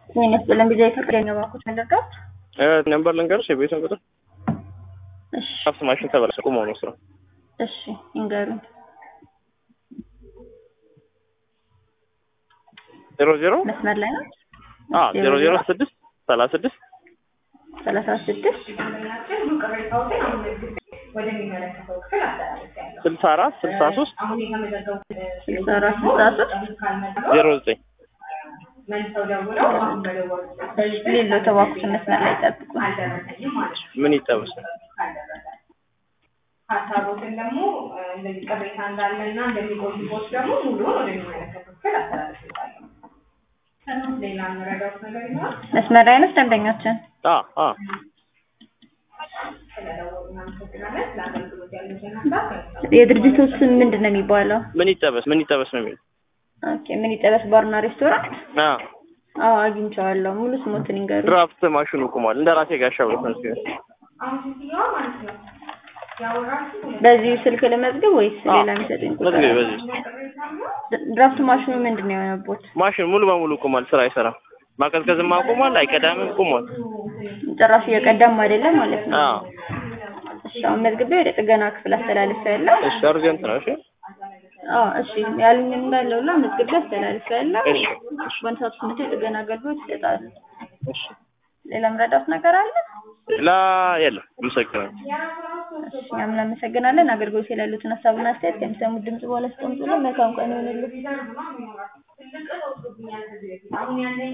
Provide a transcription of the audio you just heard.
ጤና ይስጥልን ጊዜ የፈቀደኝ ባንኮች መለርዳት ነምበር ልንገርሽ፣ የቤቱን ቁጥር እሺ ሀብት ማሽን ተበላሸ። ቁመው ነው ስራው። እሺ ይንገሩኝ። ዜሮ ዜሮ መስመር ላይ ነው አ ዜሮ ዜሮ ስድስት ሰላሳ ስድስት ሰላሳ ስድስት ስልሳ አራት ስልሳ ሶስት ስልሳ አራት ስልሳ ሶስት ዜሮ ዘጠኝ ሌሎ ተባኩትን መስመር ላይ ጠብቁ። ምን ይጠበስ? ሀሳቦትን ደግሞ እንደዚህ ቅሬታ እንዳለና እንደሚቆይቦት ደግሞ ሙሉውን ወደሚመለከተው ክፍል አስተላልፍልታለሁ። ሌላ የምረዳውት ነገር ይኖራል? መስመር ላይ ነው ደንበኛችን አ አ ስለደወሉ እናመሰግናለን። ለአገልግሎት ያሉትን ሀሳብ ከሚሰሙ የድርጅቱ ስም ምንድን ነው የሚባለው? ምን ይጠበስ? ምን ይጠበስ ነው የሚለው? ኦኬ ምን ይጠበስ ባርና ሬስቶራንት? አ አዎ አግኝቼዋለሁ። ሙሉ ስሞትን ይንገሩ። ድራፍት ማሽኑ ቁሟል። እንደ ራሴ ጋሻ ብሎት ነው ሲሆን አሁን ሴትዮዋ ማለት ነው ያወራችሁ በዚህ ስልክ ለመዝገብ ወይስ አዎ። ሌላ የሚሰጡኝ ቁጥር? መዝገብ በዚህ ቅሬታ ነው ድ- ድራፍት ማሽኑ ምንድን ነው የሆነቦት? ማሽን ሙሉ በሙሉ ቁሟል። ስራ አይሰራም። ማቀዝቀዝማ ቁሟል። አይቀዳምም። ቁሟል። ጭራሽ እየቀዳም አይደለም ማለት ነው። አዎ እሺ አሁን መዝግቤ ወደ ጥገና ክፍል አስተላልፌያለሁ። እሺ፣ አርጀንት ነው። እሺ አዎ እሺ ያሉኝን እንዳለ ሁላ መዝግቤ አስተላልፌያለሁ። እሺ፣ በአንድ ሰዓት ውስጥ መጥተው የጥገና አገልግሎት ይሰጣሉ። እሺ። ሌላ ምረዳት ነገር አለ? ሌላ የለም። አመሰግናለሁ። እሺ እኛም እናመሰግናለን። አገልግሎት ላይ ያሉትን ሀሳብና አስተያየት ከሚሰሙት ድምጽ በኋላ አስቀምጡልን። መልካም ቀን ይሁንልን። ትልቅ ለውጥ ብኛል ከዚህ በፊት አሁን ያለኝ